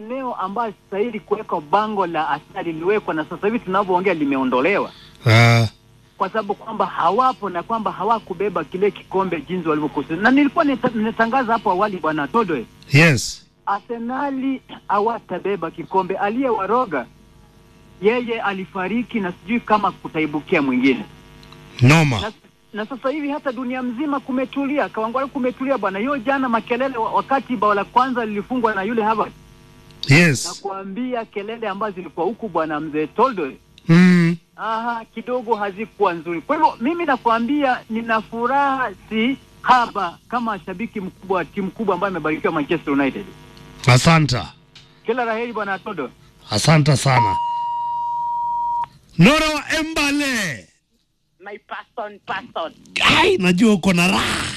eneo ambayo stahili kuwekwa bango la Arsenal liliwekwa, na sasa hivi tunavyoongea limeondolewa Ah, kwa sababu kwamba hawapo na kwamba hawakubeba kile kikombe jinsi walivyokusudia. Na nilikuwa nita- nimetangaza hapo awali, bwana Todoe, yes. Arsenali hawatabeba kikombe. Aliyewaroga yeye alifariki, na sijui kama kutaibukia mwingine Noma. na, na sasa hivi hata dunia mzima kumetulia, Kawangware kumetulia bwana. Hiyo jana makelele wa- wakati bao la kwanza lilifungwa na yule Harvard, na Yes. kuambia kelele ambazo zilikuwa huku bwana mzee Toldoy Mm. aha, kidogo hazikuwa nzuri. Kwa hivyo mimi nakwambia nina furaha si haba kama shabiki mkubwa wa timu kubwa ambayo imebarikiwa Manchester United. Asanta. Kila laheri bwana Todo. Asanta sana. Nora wa Embale. my person person Ai, najua uko na raha.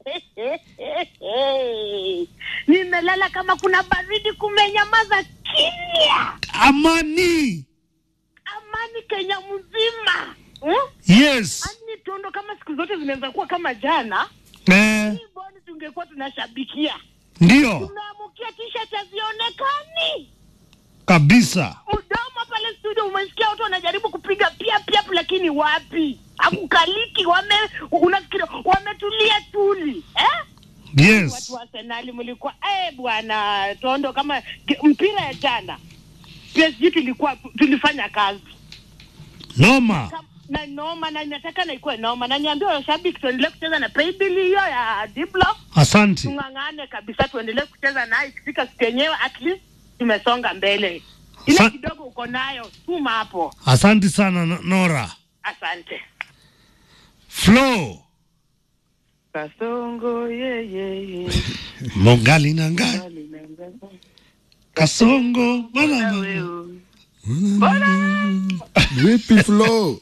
nimelala kama kuna baridi kumenyamaza kimya Amani. amani kenya mzima hmm? Yes. ani tondo kama siku zote zinaweza kuwa kama jana Eh, hii boni tungekuwa tunashabikia ndio tumeamukia tishat hazionekani kabisa. mdomo pale studio umesikia watu wanajaribu kupiga pia pia lakini wapi hakukaliki wame unafikiri wametulia tuli eh? Yes. watu wa Arsenali mlikuwa eh bwana Tondo, kama ge- mpira ya jana PSG tulikuwa tulifanya kazi Noma. Kam- na noma, na nataka na ikuwe noma, na niambia washabiki tuendelee kucheza na paybill hiyo ya Diblo, Asanti. tung'ang'ane kabisa, tuendelee kucheza nayo. Ikifika siku yenyewe at least tumesonga mbele. Ile Sa- kidogo uko nayo tuma hapo. Asanti sana No- Nora. Asante. Flo. Kasongo ye ye ye. Mongali na ngali. Kasongo. Bana bana. Vipi Flo?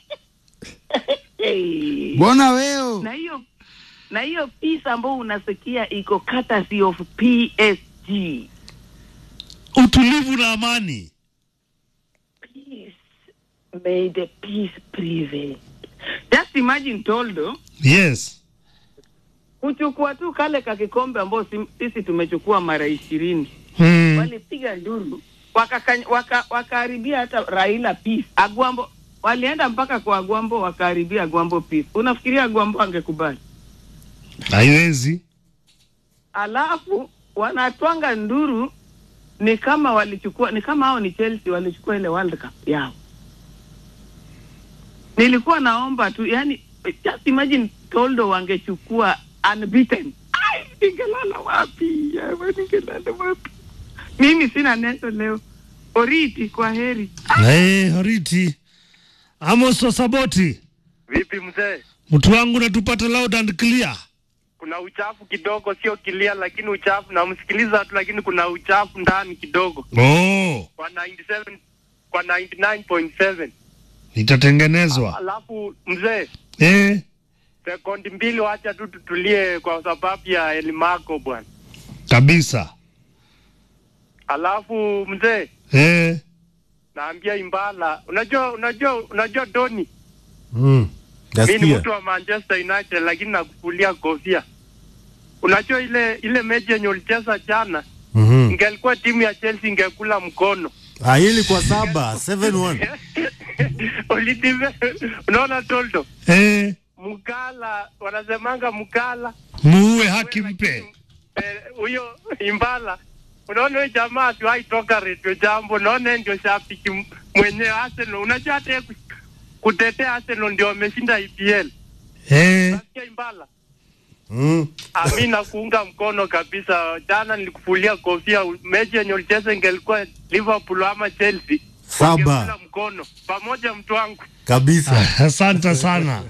Hey. Mbona weo? na hiyo na hiyo piece ambayo unasikia iko courtesy of PSG. Utulivu na amani. Peace. May the peace prevail. Just imagine Toldo Yes. kuchukua tu kale ka kikombe ambao sim- sisi tumechukua mara ishirini Hmm. walipiga nduru wakaharibia waka, wakaharibia hata Raila peace. Agwambo walienda mpaka kwa Agwambo wakaharibia Agwambo peace. Unafikiria Agwambo angekubali? Haiwezi. alafu wanatwanga nduru ni kama walichukua ni kama hao ni Chelsea walichukua ile World Cup yao. Nilikuwa naomba tu yani, just imagine Toldo wangechukua unbeaten. Ai, ningelala wapi? Yawa, ningelala wapi? Mimi sina neno leo. Oriti, kwa heri. Hey, Horiti. Amos Wasaboti. Vipi mzee? Mtu wangu natupata loud and clear. Kuna uchafu kidogo, sio kilia, lakini uchafu namsikiliza tu, lakini kuna uchafu ndani kidogo Oh, kwa 97 kwa 99.7. itatengenezwa. Alafu mzee, Eh, sekundi mbili, wacha tu tutulie kwa sababu ya Elimako bwana. kabisa. Alafu mzee, Eh. naambia Imbala, unajua unajua unajua Doni, Mm. mimi ni Nasikia. mtu wa Manchester United, lakini nakufulia kofia. Unajua ile ile mechi yenye ulicheza jana, Mhm. ingelikuwa timu ya Chelsea ingekula mkono Ah, hii ilikuwa saba, 7-1. Ulitime, unaona Toldo Eh, Mkala wanasemanga Mkala muue haki mpe. eh, huyo Imbala, unaona huyo jamaa asiwahi toka redio jambo, unaona yeye ndio shabiki m- mwenyewe Arsenal. Unajua hata yeye ku- kutetea Arsenal ndio wameshinda EPL. Eh, Nasikia Imbala, Mm. ami nakuunga mkono kabisa. Jana nilikufulia kofia, mechi yenye ulicheza ingelikuwa Liverpool ama Chelsea, Saba ungekula mkono pamoja, mtu wangu. kabisa. asante sana.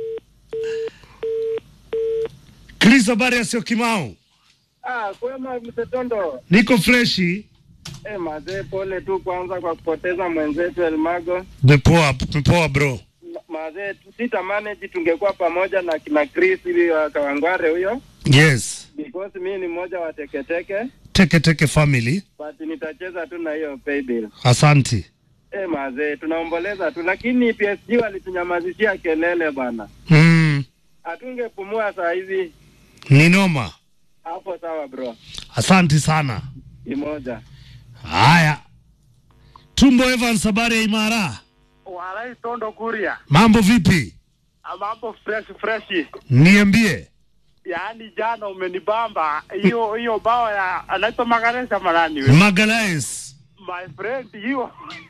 Chris, habari ya sio Kimau? Ah, kwema msetondo. Niko freshi. Eh, mazee, pole tu kwanza kwa kupoteza mwenzetu Elmago. Mepoa, mepoa bro. Ma- Mazee, sitamanage tungekuwa pamoja na kina Chris ili wa Kawangware huyo, Yes. because mimi ni mmoja wa teketeke, Teke teke family. but nitacheza tu na hiyo paybill. Asanti. Eh, mazee, tunaomboleza tu, lakini PSG walitunyamazishia kelele bwana, Mm, hatungepumua saa hizi. ni noma. Hapo sawa bro, Asanti sana. imoja Haya, Tumbo Evans, habari ya Imara, Walai Tondo Kuria. mambo vipi? Mambo fresh fresh. Niambie. Yaani jana umenibamba hiyo hiyo bao ya anaitwa Magaresa Marani we. Magalhaes, My friend hiyo.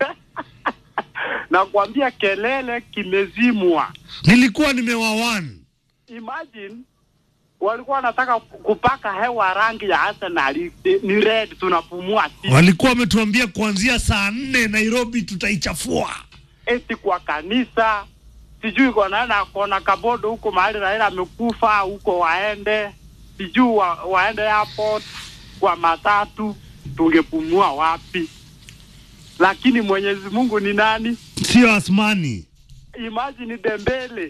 Nakwambia kelele kimezimwa. nilikuwa nimewawan Imagine walikuwa wanataka kupaka hewa rangi ya Arsenal ni red tunapumua sisi. walikuwa wametuambia kuanzia saa nne Nairobi tutaichafua. eti kwa kanisa sijui kwa naenda kona kabodo huko mahali Raila amekufa huko waende sijui wa, waende airport kwa matatu tungepumua wapi lakini Mwenyezi Mungu ni nani Sio Asmani, imagine Dembele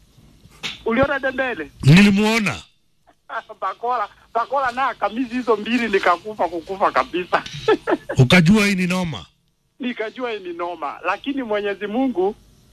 uliona Dembele nilimwona Bakola Bakola na kamizi hizo mbili nikakufa kukufa kabisa ukajua hii ni noma. nikajua hii ni noma, lakini Mwenyezi Mungu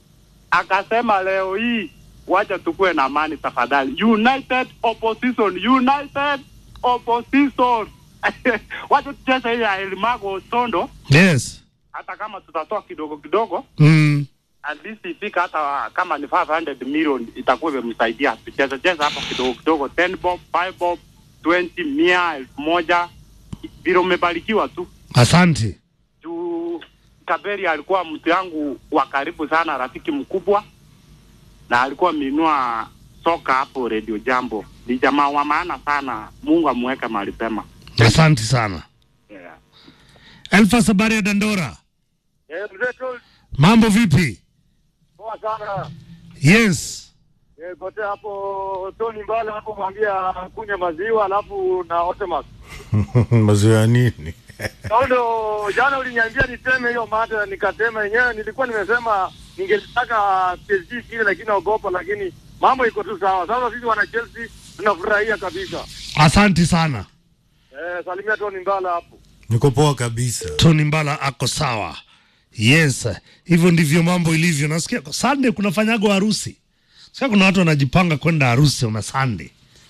akasema leo hii wacha tukue na amani tafadhali. United opposition, united opposition. wacha tucheze hii ya Elmago Tondo, Yes. hata kama tutatoa kidogo kidogo, Mm. at least ifika hata kama ni 500 million itakuwa imemsaidia. Tucheze cheze hapo kidogo kidogo, 10 bob, 5 bob, 20, mia, elfu moja vile umebarikiwa tu Asante. juu Kaberi alikuwa mtu yangu wa karibu sana, rafiki mkubwa, na alikuwa ameinua soka hapo Radio Jambo. Ni jamaa wa maana sana, Mungu amweke mahali pema. Asante sana. Yeah. Elfas, habari ya Dandora, Eh, mzee tu mambo vipi? poa sana. Yes. Eh, kote hapo Tony Mbala hapo mwambia kunywa maziwa alafu na Otemas. maziwa ya nini? Kaundo, jana uliniambia niseme hiyo mada, nikasema yenyewe. Nilikuwa nimesema ningetaka PSG kile, lakini naogopa, lakini mambo iko tu sawa. Sasa sisi wana Chelsea tunafurahia kabisa. Asante sana. Eh, salimia Tony Mbala hapo. Niko poa kabisa. Tony Mbala ako sawa. Yes, hivyo ndivyo mambo ilivyo. Nasikia kwa Sunday kunafanyagwa harusi. Sasa kuna watu wanajipanga kwenda harusi na Sunday.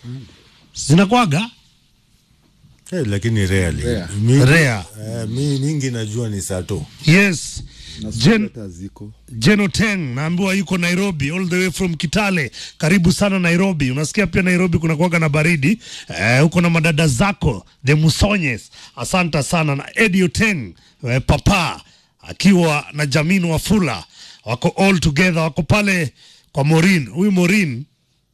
Zinakwaga Eh, lakini rarely. Rare. Mi, Rare. eh, mi mingi najua ni sato. yes. na Jen, hata ziko Jeno Teng naambiwa yuko Nairobi all the way from Kitale. Karibu sana Nairobi. Unasikia pia Nairobi kuna kuwaga na baridi eh, huko na madada zako the Musonyes. Asante sana na Eddie Teng eh, papa akiwa na Jamin Wafula wako all together, wako pale kwa Morin. Huyu Morin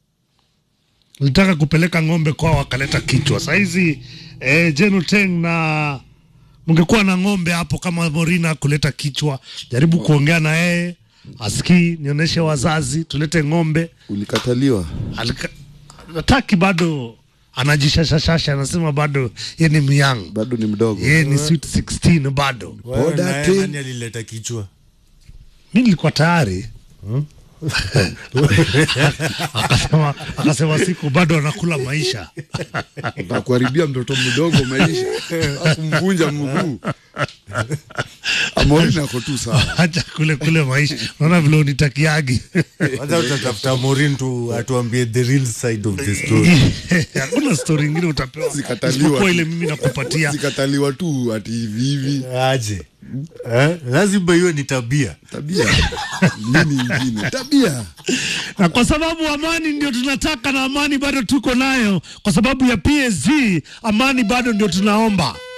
litaka kupeleka ng'ombe kwao akaleta kichwa. Saizi eh, Jeno Teng na mngekuwa na ng'ombe hapo kama Morina kuleta kichwa, jaribu kuongea na yeye asikii, nionyeshe wazazi, tulete ng'ombe. ulikataliwa Alika, nataki bado anajishashashasha, anasema bado ye ni myang, bado ni mdogo ye ni sweet 16 bado. Wewe Boda naye ten. nani alileta kichwa? Mi nilikuwa tayari akasema, akasema siku bado anakula maisha takuharibia mtoto mdogo maisha akumvunja mguu Amorini ako tu sawa acha kule kule maisha. Naona vile unitakiagi Kwanza utatafuta Morin tu atuambie the real side of the story. hakuna stori ingine utapewa Zikataliwa. isipokuwa ile mimi nakupatia. zikataliwa tu ati hivi hivi Aje. Eh? Lazima hiyo ni tabia. tabia nini ingine tabia na kwa sababu amani ndio tunataka na amani bado tuko nayo, kwa sababu ya PSG amani bado ndio tunaomba.